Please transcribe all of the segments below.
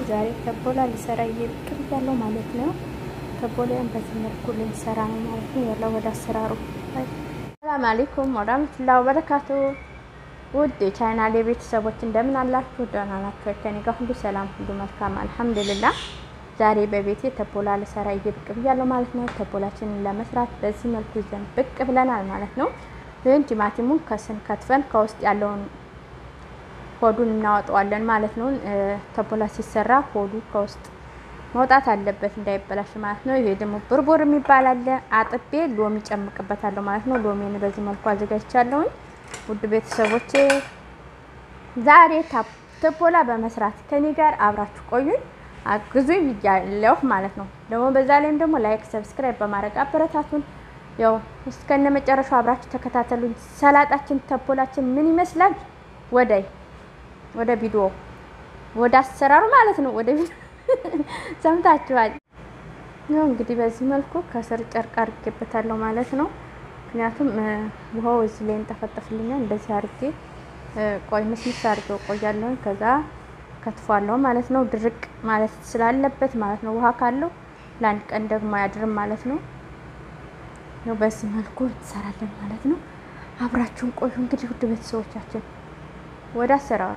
ዛሬ ተቦላ ሊሰራ እየብቅም ያለው ማለት ነው። ተቦላን በዚህ መልኩ ልንሰራ ነው ማለት ነው። ያለው ወደ አሰራሩ ሰላም አለይኩም ወራህመቱላሂ ወበረካቱ። ውድ የቻይናሌ ቤተሰቦች እንደምን አላችሁ? ደህና ናችሁ? ከኔ ጋር ሁሉ ሰላም፣ ሁሉ መልካም አልሐምዱሊላህ። ዛሬ በቤቴ ተቦላ ልሰራ እየብቅ ብያለሁ ማለት ነው። ተቦላችንን ለመስራት በዚህ መልኩ ይዘን ብቅ ብለናል ማለት ነው። ይህን ቲማቲሙን ከስን ከትፈን ከውስጥ ያለውን ሆዱን እናወጣዋለን ማለት ነው። ተቦላ ሲሰራ ሆዱ ከውስጥ መውጣት አለበት እንዳይበላሽ ማለት ነው። ይሄ ደግሞ ብርቡር የሚባል አለ። አጥቤ ሎሚ ጨምቅበታለሁ ማለት ነው። ሎሚን በዚህ መልኩ አዘጋጅቻለሁኝ። ውድ ቤተሰቦቼ ዛሬ ተቦላ በመስራት ከኔ ጋር አብራችሁ ቆዩኝ፣ አግዙኝ ብያለሁ ማለት ነው። ደግሞ በዛ ላይም ደግሞ ላይክ፣ ሰብስክራይብ በማድረግ አበረታቱን። ያው እስከነ መጨረሻው አብራችሁ ተከታተሉኝ። ሰላጣችን ተቦላችን ምን ይመስላል? ወዳይ ወደ ቪዲዮ ወደ አሰራሩ ማለት ነው። ወደ ቪዲዮ ሰምታችኋል። ያው እንግዲህ በዚህ መልኩ ከስር ጨርቅ አድርጌበታለሁ ማለት ነው። ምክንያቱም ውሃው እዚህ ላይ እንጠፈጠፍልኛል። እንደዚህ አድርጌ ቆይ ምስምስ አድርጌው ቆያለሁ። ከዛ ከትፏለሁ ማለት ነው። ድርቅ ማለት ስላለበት ማለት ነው። ውሃ ካለው ለአንድ ቀን ደግሞ አያድርም ማለት ነው። ነው በዚህ መልኩ እንሰራለን ማለት ነው። አብራችሁን ቆዩ። እንግዲህ ውድ ቤተሰቦቻችን ወደ አሰራሩ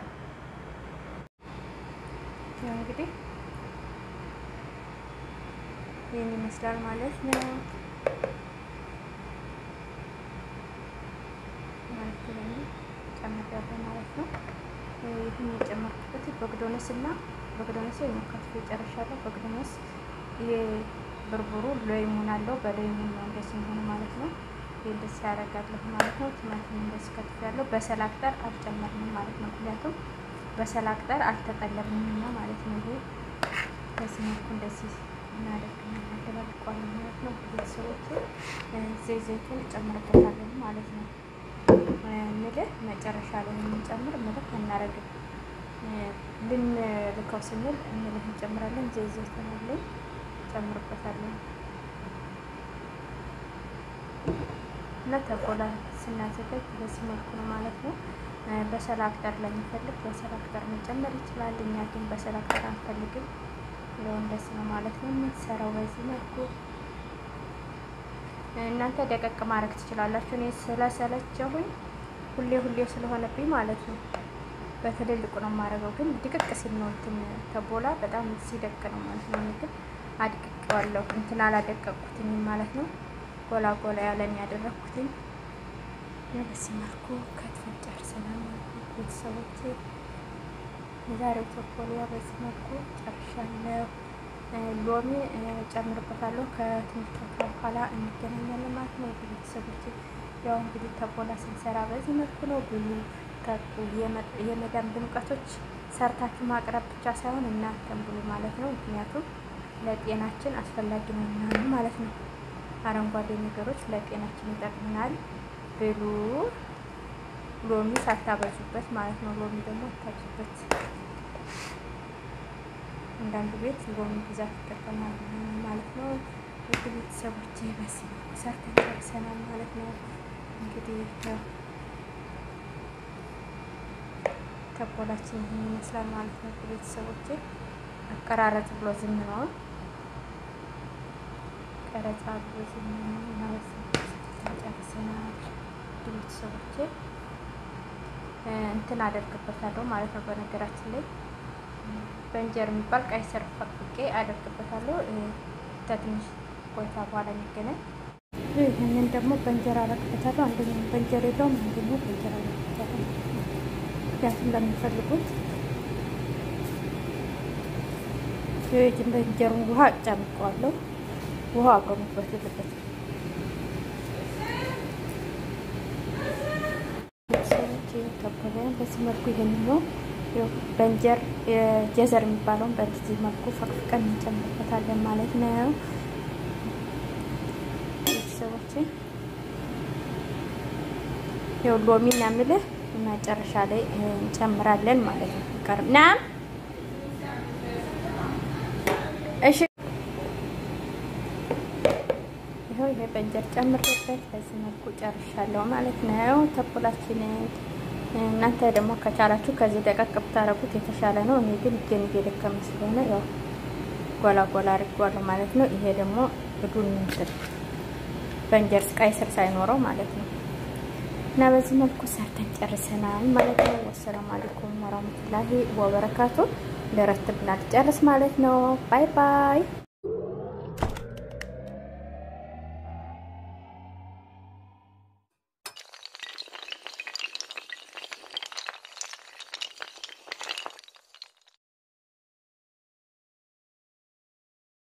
ያው እንግዲህ ይህን ይመስላል ማለት ነው። ማለት ነው ጨምሬያለሁ ማለት ነው። ይህን የጨመርኩበት በግዶነስ እና በግዶነስ የሞከትኩ ጨርሻለሁ። በግዶነስ የብርቡሩ ሎይሙን አለው በሎይሙን ነው እንደዚህ የሚሆኑ ማለት ነው። ይህ እንደዚህ ያደርጋለሁ ማለት ነው። ቲማቲም እንደዚህ ከትፌያለሁ። በሰላቅጠር አልጨመርንም ማለት ነው። ምክንያቱም በሰላቅጠር አልተጠለብንምና ማለት ነው። ይሄ በዚህ መልኩ እንደዚህ እናደርግና እናደባልቀዋለን ማለት ነው። ቤተሰቦች ዘይት ዘይቱን ጨምርበታለን ማለት ነው። ምልህ መጨረሻ ላይ የምንጨምር ምልህ አናረግም። ልንልከው ስንል ምልህ እንጨምራለን። ዘይት ዘይቱን አለን ጨምርበታለን እና ተቦላ ስናዘጋጅ በዚህ መልኩ ነው ማለት ነው። በሰላቅጠር ለሚፈልግ በሰላቅጠር መጨመር ይችላል። እኛ ግን በሰላቅጠር አንፈልግም። ለው እንደዚህ ነው ማለት ነው የምንሰራው በዚህ መልኩ። እናንተ ደቀቅ ማድረግ ትችላላችሁ። እኔ ስለሰለቸሁኝ ሁሌ ሁሌ ስለሆነብኝ ማለት ነው በትልልቁ ነው የማደርገው። ግን ድቅቅ ሲል ነው እንትን ተቦላ በጣም ሲደቅ ነው ማለት ነው። እኔ ግን አድቅቄዋለሁ እንትን አላደቀቅኩትኝ ማለት ነው። ጎላ ጎላ ያለን ያደረግኩትኝ በዚህ መልኩ ከትፈን ጨርሰናል ማለት ነው። ቤተሰቦቼ የዛሬው ተቦላ በዚህ መልኩ ጨርሻለሁ። ሎሚ ጨምርበታለሁ። ከትንሽ በኋላ እንገናኛለን ማለት ነው። ቤተሰቦቼ ያው እንግዲህ ተቦላ ስንሰራ በዚህ መልኩ ነው። ብሉ ጠጡ። የመዳም ድምቀቶች ሰርታችሁ ማቅረብ ብቻ ሳይሆን እናንተም ብሉ ማለት ነው። ምክንያቱም ለጤናችን አስፈላጊ ነው ምናምን ማለት ነው። አረንጓዴ ነገሮች ለጤናችን ይጠቅምናል። ብሉ። ሎሚ ሳታበዙበት ማለት ነው። ሎሚ ደግሞ አታብዙበት። አንዳንድ ቤት ሎሚ ብዛት ይጠቀማል ማለት ነው። ውድ ቤተሰቦች በዚህ ሰርተን ጨርሰናል ማለት ነው። እንግዲህ ተቦላችን ይህን ይመስላል ማለት ነው። ቤተሰቦች አቀራረጽ ብሎ ዝም ነው ቀረጻ ብሎ ዝም ነው ማለት ነው። ጨርሰናል ቤተሰቦቼ እንትን አደርግበታለሁ ማለት ነው። በነገራችን ላይ በእንጀር የሚባል ቀይ ስር ፈቅቄ አደርግበታለሁ። ከትንሽ ቆይታ በኋላ የሚገናኝ ይህንን ደግሞ በእንጀራ አደርግበታለሁ። አንደኛው በእንጀር የለውም፣ አንደኛው በእንጀራ አደርግበታለሁ። ምክንያቱም ለሚፈልጉት ይህን በእንጀሩን ውሃ ጨምቀዋለሁ። ውሃ አቆሙበት የለበትም ተቦላን በዚህ መልኩ ይሄን ነው በእንጀር የጀዘር የሚባለውን በዚህ መልኩ ፈቅፍቀን እንጨምርበታለን ማለት ነው። ቤተሰቦቼ ያው ሎሚ እና ምልህ መጨረሻ ላይ እንጨምራለን ማለት ነው። ቀርብ ና እሺ ይኸው ይሄ በእንጀር ጨምሬበት በዚህ መልኩ ጨርሻለሁ ማለት ነው። ተቦላችንን እናንተ ደግሞ ከቻላችሁ ከዚህ ደቀቅ ብታረጉት የተሻለ ነው። እኔ ግን እጄን እየደከመ ስለሆነ ያው ጎላ ጎላ አድርጓለሁ ማለት ነው። ይሄ ደግሞ እዱን እንትን በእንጀር ቀይ ስር ሳይኖረው ማለት ነው። እና በዚህ መልኩ ሰርተን ጨርሰናል ማለት ነው። ወሰላሙ አለይኩም ወራህመቱላሂ ወበረካቱ። ለረትብና ልጨርስ ማለት ነው። ባይ ባይ